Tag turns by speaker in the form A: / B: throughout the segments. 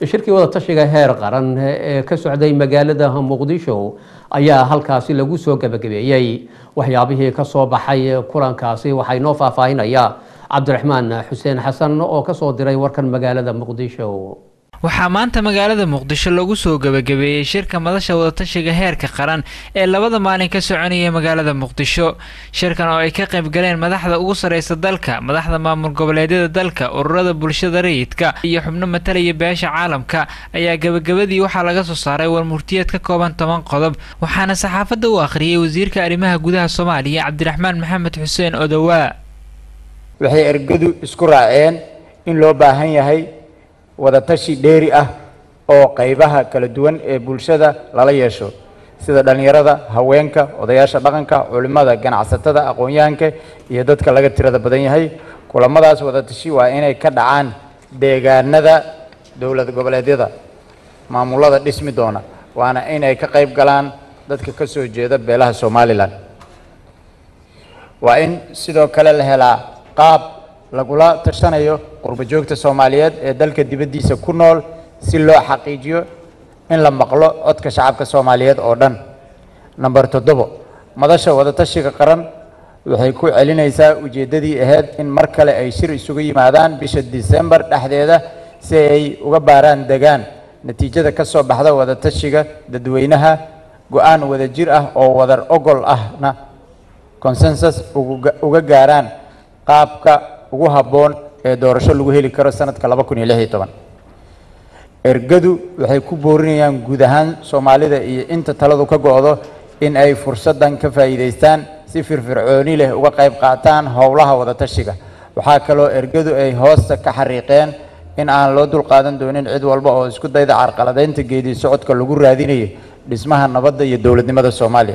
A: shirkii wadatashiga heer qaran ee ka socday magaalada muqdisho ayaa halkaasi lagu soo gebagabeeyey waxyaabihii ka soo baxay kulankaasi waxaa inoo faahfaahinaya cabdiraxmaan xuseen xasan oo kasoo diray warkan magaalada muqdisho
B: waxaa maanta magaalada muqdisho lagu soo gebagabeeyey shirka madasha wadatashiga heerka qaran ee labada maalin ka soconaya magaalada muqdisho shirkan oo ay ka qayb galeen madaxda ugu sareysa dalka madaxda maamul goboleedyada dalka ururada bulshada rayidka iyo xubno matalaya beesha caalamka ayaa gebagabadii waxaa laga soo saaray warmurtiyeed ka kooban toban qodob waxaana saxaafadda u akhriyey wasiirka arrimaha gudaha soomaaliya cabdiraxmaan maxamed xuseen odowaa
C: waxay ergadu isku raaceen in loo baahan yahay wadatashi dheeri ah oo qaybaha kala duwan ee bulshada lala yeesho sida dhallinyarada haweenka odayaasha dhaqanka culimmada ganacsatada aqoon-yahanka iyo dadka laga tirada badan yahay kulamadaas wadatashi waa inay ka dhacaan deegaanada dowlad goboleedyada maamulada dhismi doona waana inay ka qayb galaan dadka ka soo jeeda beelaha somalilan waa in sidoo kale la helaa qaab lagula tashanayo qurbo joogta soomaaliyeed ee dalka dibaddiisa ku nool si loo xaqiijiyo in la maqlo codka shacabka soomaaliyeed oo dhan namber toddobo madasha wadatashiga qaran waxay ku celinaysaa ujeeddadii ahayd in mar kale ay shir isugu yimaadaan bisha disembar dhexdeeda si ay uga baaraan degaan natiijada ka soo baxda wadatashiga dadweynaha go-aan wadajir ah oo wadar ogol ahna consensus uga gaaraan qaabka ugu habboon ee doorasho lagu heli karo sanadka laba kun iyo lix iyo toban ergadu waxay ku boorinayaan guud ahaan soomaalida iyo inta taladu ka go-do in ay fursaddan ka faa'iidaystaan si firfircooni leh uga qayb qaataan howlaha wadatashiga waxaa kaloo ergadu ay hoosta ka xariiqeen in aan loo dulqaadan doonin cid walba oo isku dayda carqaladeynta geedii socodka lagu raadinayo dhismaha nabadda iyo dowladnimada soomaaliya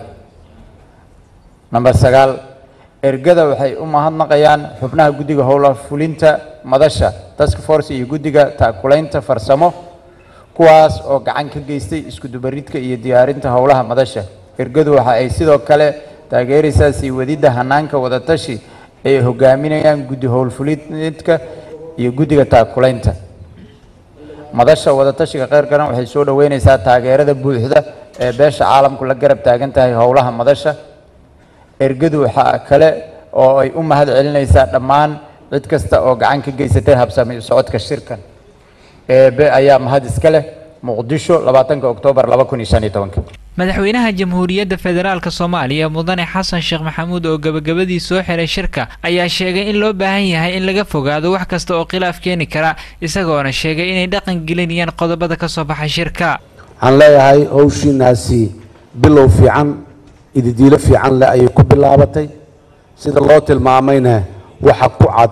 C: namber sagaal ergada waxay u mahadnaqayaan xubnaha guddiga howla fulinta madasha task force iyo guddiga taakulaynta farsamo kuwaas oo gacan ka geystay isku dubaridka iyo diyaarinta howlaha madasha ergadu waxa ay sidoo kale taageeraysaa sii wadidda hanaanka wadatashi ay hogaaminayaan guddi howlfulinidka iyo guddiga taakulaynta madasha wadatashiga qeyr garan waxay soo dhoweynaysaa taageerada buuxda ee beesha caalamku la garab taagan tahay howlaha madasha ergadu waxaa kale oo ay u mahad celinaysaa dhammaan cid kasta oo gacan ka geysatay habsami socodka shirkan eebe ayaa mahad iska leh muqdisho labaatanka oktoobar laba kun iyo shan iyo tobanka
B: madaxweynaha jamhuuriyadda federaalk soomaaliya mudane xasan sheekh maxamuud oo gebagabadii soo xiray shirka ayaa sheegay in loo baahan yahay in laga fogaado wax kasta oo khilaaf keeni kara isagoona sheegay inay dhaqan gelinayaan qodobada ka soo baxay shirka
D: waxaan leeyahay howshiinaasi bilow fiican ididiilo fiican leh ayay ku bilaabatay sida loo tilmaamayna waxa ku cad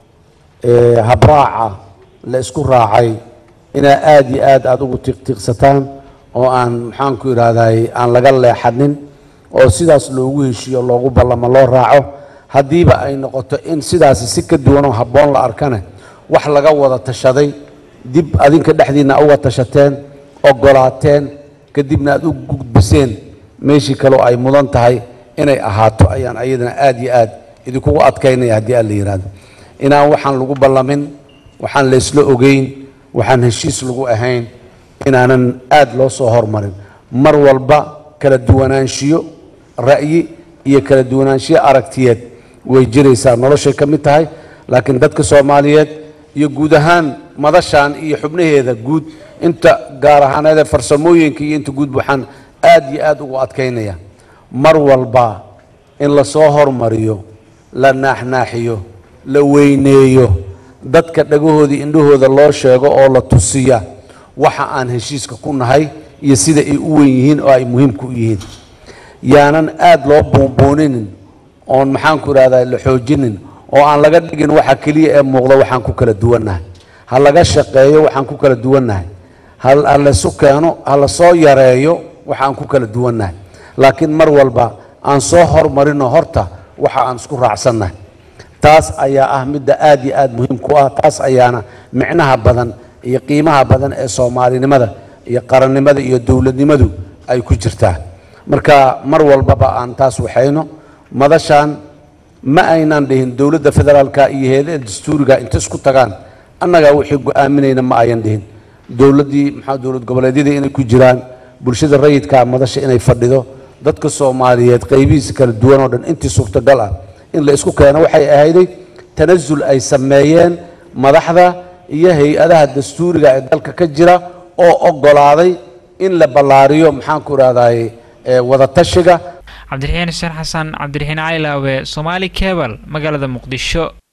D: habraaca la isku raacay inaa aada iyo aad aada ugu tiiqtiiqsataan oo aan maxaanku idhaahday aan laga leexanin oo sidaas loogu heshiiyo loogu ballamo loo raaco haddiiba ay noqoto in sidaasi si ka duwanoo habboon la arkana wax laga wada tashaday dib adinka dhexdiinna uga tashateen ogolaateen kadibna aada u gudbiseen meeshii kaleo ay mudan tahay inay ahaato ayaan ayadana aada iyo aad idinkugu adkaynaya haddii aad la yidhaahdo inaan waxaan lagu ballamin waxaan laysla ogeyn waxaan heshiis lagu ahayn inaanan aada loo soo hormarin mar walba kala duwanaanshiyo ra'yi iyo kala duwanaanshiyo aragtiyeed way jiraysaa noloshay ka mid tahay laakiin dadka soomaaliyeed iyo guud ahaan madashan iyo xubnaheeda guud inta gaar ahaaneed ee farsamooyinka iyo inta guud waxaan aada iyo aada ugu adkaynaya mar walba in lasoo hormariyo la naaxnaaxiyo la weyneeyo dadka dhagahoodii indhahooda loo sheego oo la tusiya waxa aan heshiiska ku nahay iyo sida ay u wen yihiin oo ay muhiimka u yihiin yaanan aada loo buunbuuninin oon maxaanku idhahdaa la xoojinin oo aan laga dhigin waxa keliya ee muuqda waxaan ku kala duwannahay ha laga shaqeeyo waxaan ku kala duwannahay ha laysu keeno ha la soo yareeyo waxaan ku kala duwannahay laakiin mar walba aan soo hormarino horta waxa aan isku raacsannahay taas ayaa ah midda aada iyo aada muhiim ku ah taas ayaana micnaha badan iyo qiimaha badan ee soomaalinimada iyo qarannimada iyo dowladnimadu ay ku jirtaa marka mar walbaba aan taas waxayno madashan ma aynan dhihin dowladda federaalka iyo heedaha dastuuriga inta isku tagaan annagaa wixii go-aaminayna ma ayan dhihin dowladdii maxaa dowlad goboleedyadii inay ku jiraan bulshada rayidkaa madasha inay fadhido dadka soomaaliyeed qaybihiisa kala duwan oo dhan intii suurtagal ah in la isku keeno waxay ahayday tanasul ay sameeyeen madaxda iyo hay-adaha dastuuriga ee dalka ka jira oo oggolaaday in la ballaariyo maxaanku idhahdaye wadatashiga
B: cabdiraxiin xuseen xasan cabdiraxiin caylaawe somaali cebal magaalada muqdisho